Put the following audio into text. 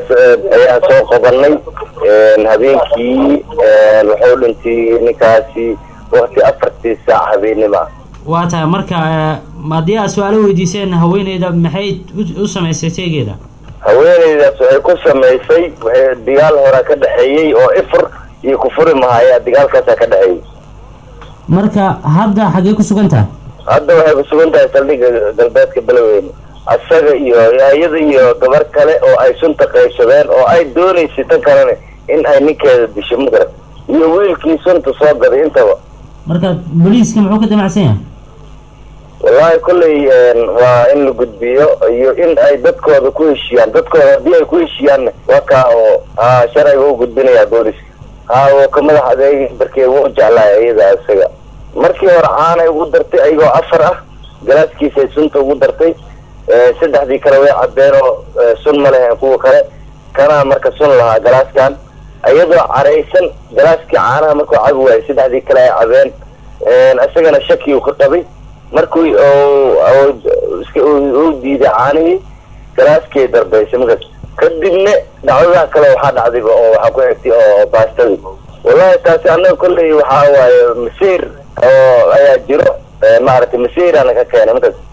ninkaas ayaan soo qabanay habeenkii wuxuu dhintay ninkaasi wakti afartii saac habeennima waa tahay marka haddii aad su-aalo weydiiseen haweeneyda maxay u samaysay teegeeda haweeneydaas waxay ku samaysay waxay dagaal horaa ka dhexeeyey oo ifur iyo kufuri mahaya dagaalkaasaa ka dhexeeyey marka hadda xaggee ku sugan tahay hadda waxay ku sugan tahay saldhigga galbeedka beloweyne asaga iyo iyada iyo gabar kale oo ay sunta qaybsadeen oo ay doonaysay tan kalena in ay ninkeeda disho magarat iyo wiilkii sunta soo gaday intaba marka booliiska muxuu ka damacsan yahay wallahi kolley waa in la gudbiyo iyo in ay dadkooda ku heshiiyaan dadkooda haddii ay ku heshiiyaanna waa kaa oo ha sharciga u gudbinayaa booliska ha wuu ka madax adeegi darkee wuu jeclaay iyada isaga markii hore caanay ugu dartay ayagoo afar ah galaaskiisay sunta ugu dartay saddexdii kale way cabeen oo sun ma lehen kuwa kale kanaa marka sun lahaa galaaskan iyadoo caraysan galaaskii caanaha markuu cabi waayay saddexdii kale ay cabeen isagana shaki uu ka qabay markuu uu diiday caanihii galaaskii darbaysay markaas kadibna dhacdadaha kale waxaa dhacdayba oo waxaa ku xigtay oo baastadii wallahi taasi annaga kolley waxaa waaye masiir oo ayaa jiro maaragtay masiirana ka keenay markaas